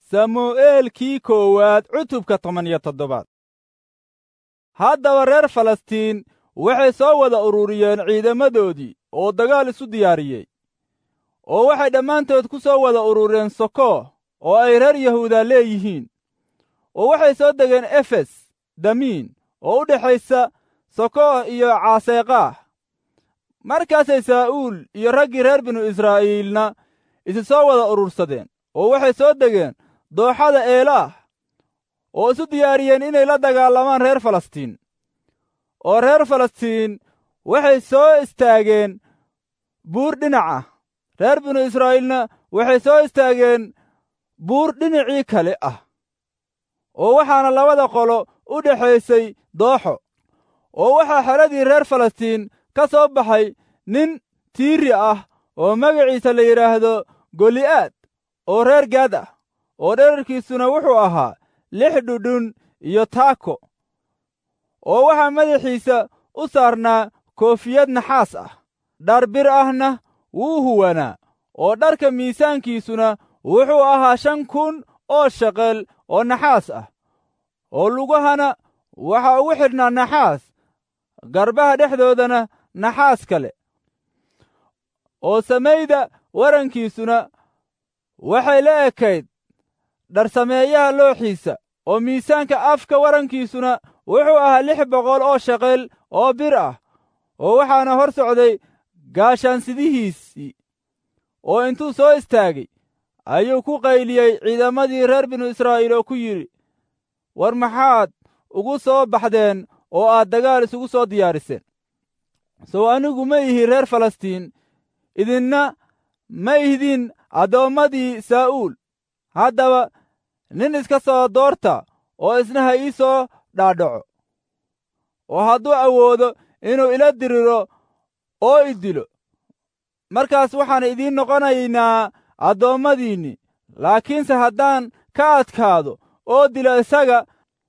samu'eelkii koowaad cutubka toban iyo toddobaad haddaba reer falastiin waxay soo wada ururiyeen ciidamadoodii oo dagaal isu diyaariyey oo waxay dhammaantood ku soo wada urureen soko oo ay reer yahuuda leeyihiin oo waxay soo degeen efes damiin oo u dhexaysa soko iyo caaseeqaah markaasay saa'uul iyo raggii reer binu israa'iilna isi soo wada urursadeen oo waxay soo degeen dooxada eelaah oo isu diyaariyeen inay la dagaalamaan reer falastiin oo reer falastiin waxay soo istaageen buur dhinaca reer binu israa'iilna waxay soo istaageen buur dhinacii kale ah oo waxaana labada qolo u dhexaysay dooxo oo waxaa xeradii reer falastiin ka soo baxay nin tiiri ah oo magaciisa la yidhaahdo goli'aad oo reer gaad ah oo dherarkiisuna wuxuu ahaa lix dhudhun iyo taako oo waxaa madaxiisa u saarnaa koofiyad naxaas ah dhar bir ahna wuu huwanaa oo dharka miisaankiisuna wuxuu ahaa shan kun oo shaqel oo naxaas ah oo lugahana waxaa ugu xidhnaa naxaas garbaha dhexdoodana naxaas kale oo samayda warankiisuna waxay la ekayd dharsameeyaha looxiisa oo miisaanka afka warankiisuna wuxuu ahaa lix boqol oo shaqel oo bir ah oo waxaana hor socday gaashaansidihiisii oo intuu soo istaagay ayuu ku qayliyey ciidamadii reer binu israa'iil oo ku yidhi war maxaad ugu soo baxdeen oo aad dagaal isugu soo diyaariseen sow anigu ma ihi reer falastiin idinna ma ihdin addoommadii saa'uul haddaba nin iska soo doorta oo isna ha ii soo dhaadhaco oo hadduu awoodo inuu ila diriro oo i dilo markaas waxaan idiin noqonaynaa addoommadiinni laakiinse haddaan ka adkaado oo dilo isaga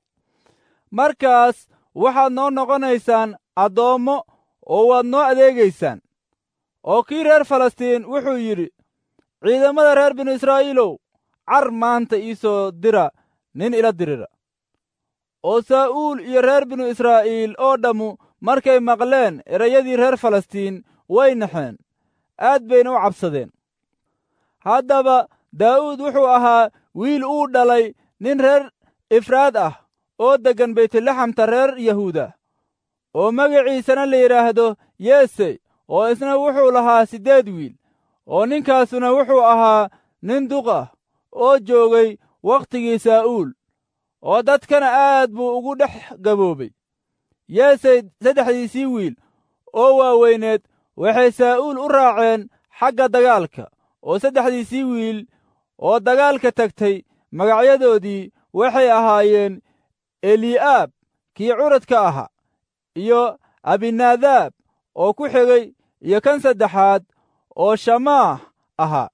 markaas waxaad noo noqonaysaan addoommo oo waad noo adeegaysaan oo kii reer falastiin wuxuu yidhi ciidamada reer binu israa'iilow car maanta ii soo dira nin ila dirira oo saa'uul iyo reer binu israa'iil oo dhammu markay maqleen erayadii reer falastiin way naxeen aad bayna u cabsadeen haddaba daa'uud wuxuu ahaa wiil uu dhalay nin reer ifraad ah oo deggan baytlaxamta reer yahuuda oo magaciisana la yidhaahdo yeesey oo isna wuxuu lahaa siddeed wiil oo ninkaasuna wuxuu ahaa nin duq ah oo joogay wakhtigii saa'uul oo dadkana aad buu ugu dhex gaboobay yeesey saddexdiisii wiil oo waaweyneed waxay saa'uul u raaceen xagga dagaalka oo saddexdiisii wiil oo dagaalka tagtay magacyadoodii waxay ahaayeen eli'aab kii curadka ahaa iyo abinaadaab oo ku xigay iyo kan saddexaad oo shamaah ahaa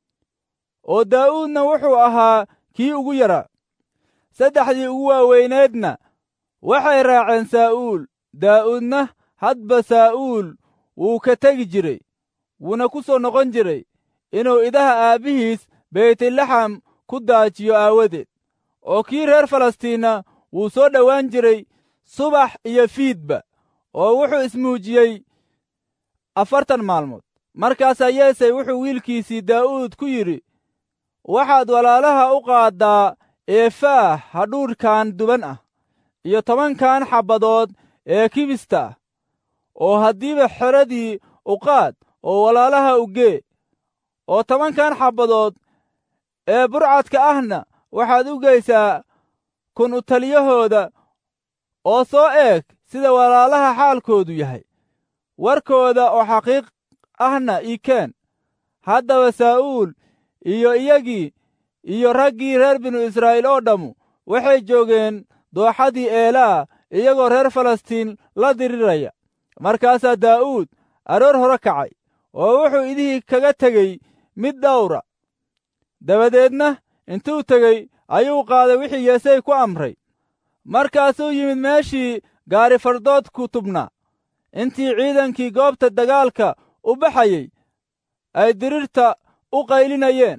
oo daa'uudna wuxuu ahaa kii ugu yaraa saddexdii ugu waaweyneedna waxay raaceen saa'uul daa'uudna hadba saa'uul wuu ka tegi jiray wuuna ku soo noqon jiray inuu idaha aabbihiis beytlaxam ku daajiyo aawadeed oo kii reer falastiinna wuu soo dhowaan jiray subax iyo fiidba oo wuxuu ismuujiyey afartan maalmood markaasaa yeesey wuxuu wiilkiisii daa'uud ku yidhi waxaad walaalaha u qaaddaa eefaah hadhuudhkan duban ah iyo tobankan xabbadood ee kibista ah oo haddiiba xeradii u qaad oo walaalaha u gee oo tobankan xabbadood ee burcadka ahna waxaad u geysaa kun u taliyahooda oo soo eeg sida walaalaha xaalkoodu yahay warkooda oo xaqiiq ahna ii keen haddaba saa'uul iyo iyagii iyo raggii reer binu israa'iil oo dhammu waxay joogeen dooxadii eelaa iyagoo reer falastiin la diriraya markaasaa daa'uud aroor hore kacay oo wuxuu idihii kaga tegey mid dhawra dabadeedna intuu tegey ayuu qaaday wixii yeesey ku amray markaasuu yimid meeshii gaari fardoodku tubnaa intii ciidankii goobta dagaalka u baxayey ay dirirta u qaylinayeen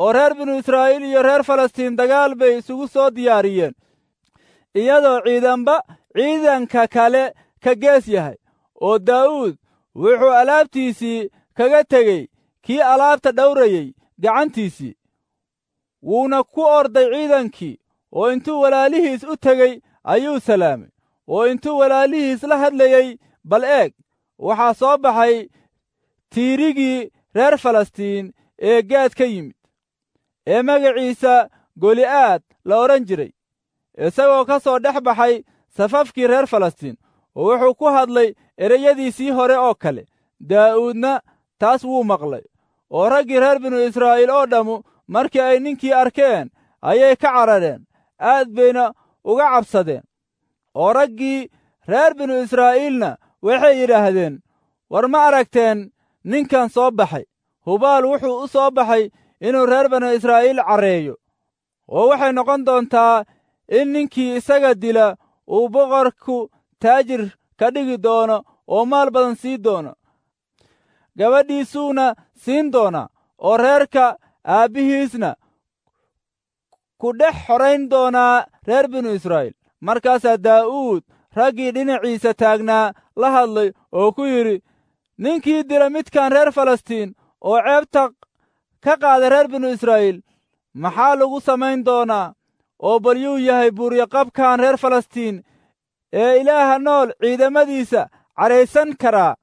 oo reer binu israa'iil iyo reer falastiin dagaal bay isugu soo diyaariyeen iyadoo ciidanba ciidanka kale ka gees yahay oo daa'uud wuxuu alaabtiisii kaga tegey kii alaabta dhowrayey gacantiisii wuuna ku orday ciidankii oo intuu walaalihiis u tegey ayuu salaamay oo intuu walaalihiis la hadlayey bal eeg waxaa soo baxay tiirigii reer falastiin ee gaad ka yimid ee magaciisa goli'aad la odhan jiray isagoo ka soo dhex baxay safafkii reer falastiin oo wuxuu ku hadlay ereyadiisii hore oo kale daa'uudna taas wuu maqlay oo raggii reer binu israa'iil oo dhammu markii ay ninkii arkeen ayay ka carareen aad bayna uga cabsadeen oo raggii reer binu israa'iilna waxay yidhaahdeen war ma aragteen ninkan soo baxay hubaal wuxuu u soo baxay inuu reer binu israa'iil carreeyo oo waxay noqon doontaa in ninkii isaga dila uu boqorku taajir ka dhigi doono oo maal badan sii doono gabadhiisuuna siin doonaa oo reerka aabbihiisna ku dhex xorayn doonaa reer binu israa'iil markaasaa daa'uud raggii dhinaciisa taagnaa la hadlay oo ku yidhi ninkii dila midkan reer falastiin oo ceebta ka qaada reer binu israa'iil maxaa lagu samayn doonaa oo bal yuu yahay buuryaqabkan reer falastiin ee ilaaha nool ciidamadiisa cadhaysan karaa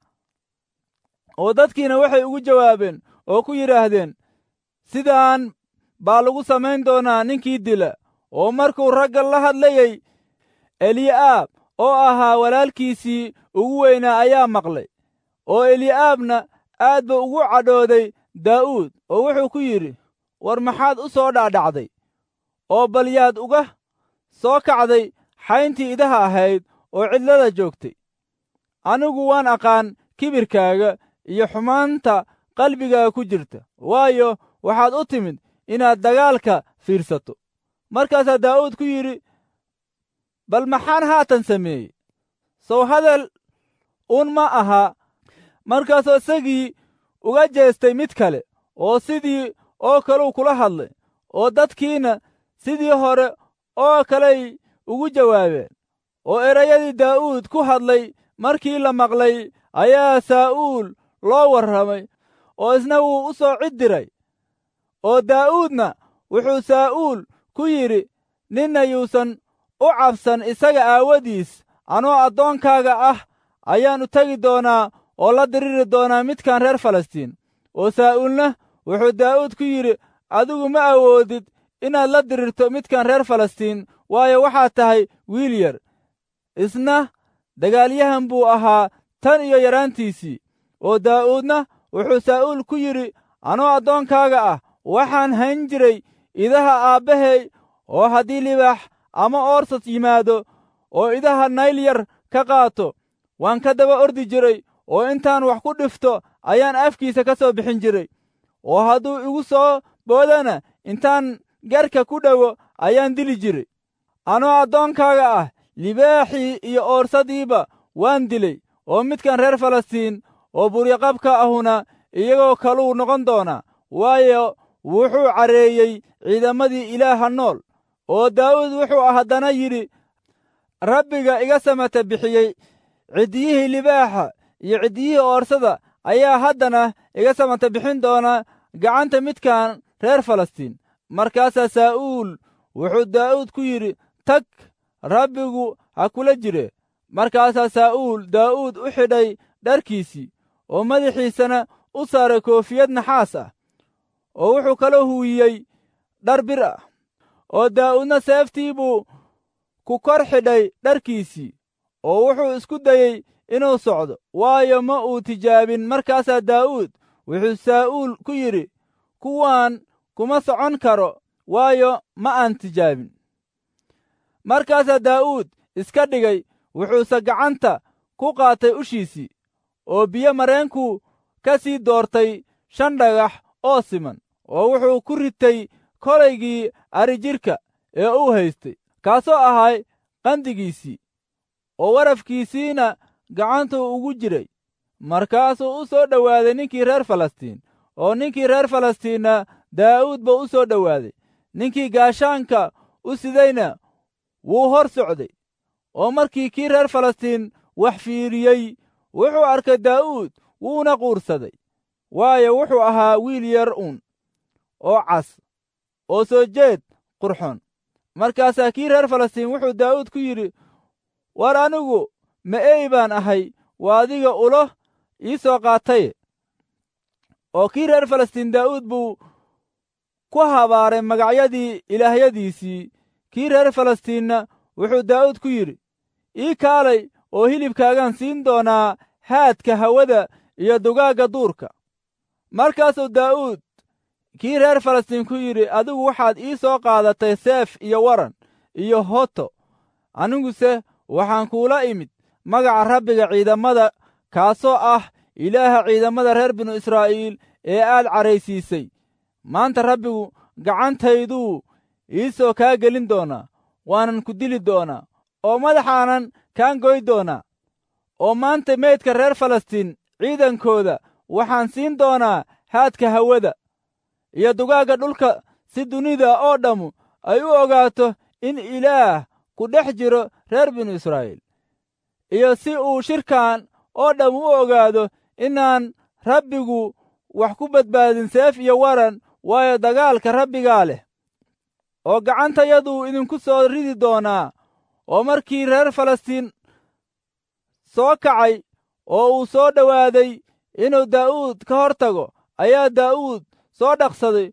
oo dadkiina waxay ugu jawaabeen oo ku yidhaahdeen sidaan baa lagu samayn doonaa ninkii dila oo markuu ragga la hadlayey eli'aab oo ahaa walaalkiisii ugu weynaa ayaa maqlay oo eli'aabna aad buu ugu cadhooday daa'uud oo wuxuu ku yidhi war maxaad u soo dhaadhacday oo bal yaad uga soo kacday xayntii idaha ahayd oo cidlada joogtay anigu waan aqaan kibirkaaga iyo xumaanta qalbigaaga ku jirta waayo waxaad u timid inaad dagaalka fiirsato markaasaa daa'uud ku yidhi bal maxaan haatan sameeyey sow hadal uun ma aha markaasoo isagii uga jeestay mid kale oo sidii oo kaleu kula hadlay oo dadkiina sidii hore oo kaley ugu jawaabeen oo erayadii daa'uud ku hadlay markii la maqlay ayaa saa'uul loo warramay oo isna wuu u soo cid diray oo daa'uudna wuxuu saa'uul ku yidhi ninna yuusan u cabsan isaga aawadiis anoo addoonkaaga ah ayaan u tegi doonaa oo la diriri doonaa midkan reer falastiin oo saa'uulna wuxuu daa'uud ku yidhi adigu ma awoodid inaad la dirirto midkan reer falastiin waayo waxaad tahay wiil yar isna dagaalyahan buu ahaa tan iyo yaraantiisii oo daa'uudna wuxuu saa'uul ku yidhi anoo addoonkaaga ah waxaan hayn jiray idaha aabbahay oo haddii libaax ama oorsas yimaado oo idaha nayl yar ka qaato waan ka daba ordi jiray oo intaan wax ku dhifto ayaan afkiisa ka soo bixin jiray oo hadduu igu soo boodana intaan garka ku dhowo ayaan dili jiray anoo addoonkaaga ah libaaxii iyo oorsadiiba waan dilay oo midkan reer falastiin oo buryaqabka ahuna iyagoo kaluu noqon doonaa waayo wuxuu carreeyey ciidamadii ilaaha nool oo daa'uud wuxuu haddana yidhi rabbiga iga samata bixiyey ciddiyihii libaaxa iyo ciddiyihii oorsada ayaa haddana iga samata bixin doona gacanta midkan reer falastiin markaasaa saa'uul wuxuu daa'uud ku yidhi tag rabbigu ha kula jire markaasaa saa'uul daa'uud u xidhay dharkiisii oo madaxiisana u saaray koofiyad naxaas ah oo wuxuu kala huwiyey dhar bir ah oo daa'uudna seeftii buu ku kor xidhay dharkiisii oo wuxuu isku dayey inuu socdo waayo ma uu tijaabin markaasaa daa'uud wuxuu saa'uul ku yidhi kuwaan kuma socon karo waayo ma aan tijaabin markaasaa daa'uud iska dhigay wuxuuse gacanta ku qaatay ushiisii oo biyo mareenkuu ka sii doortay shan dhagax oo siman oo wuxuu ku ritay kolaygii arijidhka ee uu haystay kaasoo ahay qandigiisii oo warafkiisiina gacantuu ugu jiray markaasuu u soo dhowaaday ninkii reer falastiin oo ninkii reer falastiinna daa'uud ba u soo dhowaaday ninkii gaashaanka u sidayna wuu hor socday oo markii kii reer falastiin wax fiiriyey wuxuu arkay daa'uud wuuna quursaday waayo wuxuu ahaa wiil yar uun oo cas oo soo jeed qurxoon markaasaa kii reer falastiin wuxuu daa'uud ku yidhi war anigu ma ey baan ahay waa adiga ulo ii soo qaataye oo kii reer falastiin daa'uud buu ku habaaray magacyadii ilaahyadiisii kii reer falastiinna wuxuu daa'uud ku yidhi ii kaalay oo hilibkaagaan siin doonaa haadka hawada iyo dugaagga duurka markaasuu daa'uud kii reer falastiin ku yidhi adigu waxaad ii soo qaadatay seef iyo waran iyo hoto aniguse waxaan kuula imid magaca rabbiga ciidamada kaasoo ah ilaaha ciidamada reer binu israa'iil ee aad caraysiisay maanta rabbigu gacantayduu ii soo kaa gelin doonaa waanan ku dili doonaa oo madaxaanan kaan goy doonaa oo maanta meydka reer falastiin ciidankooda waxaan siin doonaa haadka hawada iyo dugaagga dhulka si dunida oo dhammu ay u ogaato in ilaah ku dhex jiro reer binu israa'iil iyo si uu shirkan oo dhamm u ogaado inaan rabbigu wax ku badbaadin seef iyo waran waayo dagaalka rabbigaa leh oo gacantayaduu idinku soo ridi doonaa oo markii reer falastiin soo kacay oo uu soo dhowaaday inuu daa'uud ka hor tago ayaa daa'uud soo dhaqsaday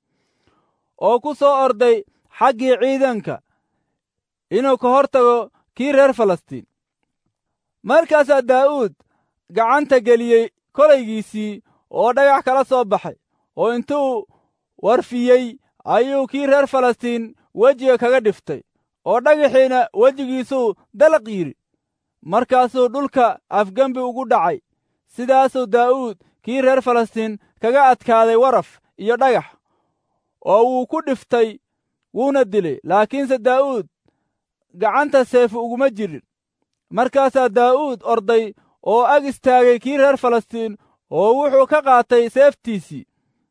oo ku soo orday xaggii ciidanka inuu ka hor tago kii reer falastiin markaasaa daa'uud gacanta geliyey kolaygiisii oo dhagax kala soo baxay oo intuu warfiyey ayuu kii reer falastiin wejiga kaga dhiftay oo dhagaxiina wejigiisuu dalaq yidhi markaasuu dhulka afgembi ugu dhacay sidaasuu daa'uud kii reer falastiin kaga adkaaday waraf iyo dhagax oo wuu ku dhiftay wuuna dilay laakiinse daa'uud gacanta seefu uguma jirin markaasaa daa'uud orday oo ag istaagay kii reer falastiin oo wuxuu ka qaatay seeftiisii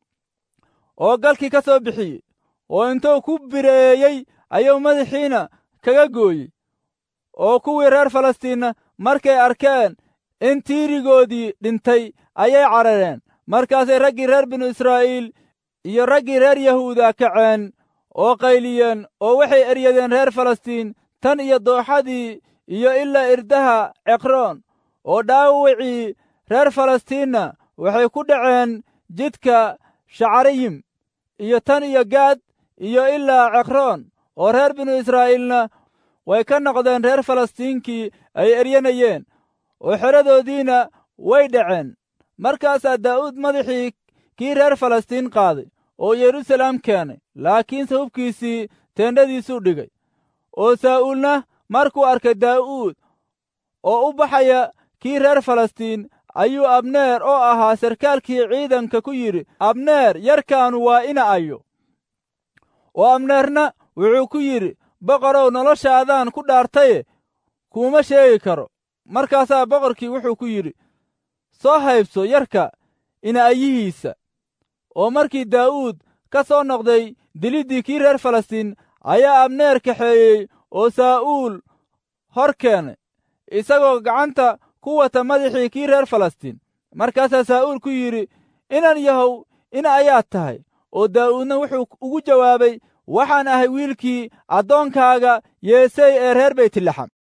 oo galkii ka soo bixiyey oo intuu ku bireeyey ayuu madaxiina kaga gooyey oo kuwii reer falastiinna markay arkeen in tiirigoodii dhintay ayay carareen markaasay raggii reer binu israa'iil iyo raggii reer yahuuda kaceen oo qayliyeen oo waxay eryadeen reer falastiin tan iyo dooxadii iyo ilaa irdaha ceqroon oo dhaawacii reer falastiinna waxay ku dhaceen jidka shacarayim iyo tan iyo gaad iyo ilaa ceqroon oo reer binu israa'iilna way ka noqdeen reer falastiinkii ay eryanayeen oo xeradoodiina way dhaceen markaasaa daa'uud madaxii kii reer falastiin qaaday oo yeruusalaam keenay laakiinse hubkiisii teendhadiisuu dhigay oo saa'uulna markuu arkay daa'uud oo u baxaya kii reer falastiin ayuu abneer oo ahaa sarkaalkii ciidanka ku yidhi abneer yarkaanu waa ina ayo oo abneerna wuxuu ku yidhi boqorow noloshaadaan ku dhaartaye kuuma sheegi karo markaasaa boqorkii wuxuu ku yidhi soo haybso yarka ina ayihiisa oo markii daa'uud ka soo noqday diliddii kii reer falastiin ayaa abneer kaxeeyey oo saa'uul hor keenay isagoo gacanta ku wata madaxii kii reer falastiin markaasaa saa'uul ku yidhi inan yahow ina ayaad tahay oo daa'uudna wuxuu ugu jawaabay waxaan ahay wiilkii addoonkaaga yeesey ee reer beytlaxam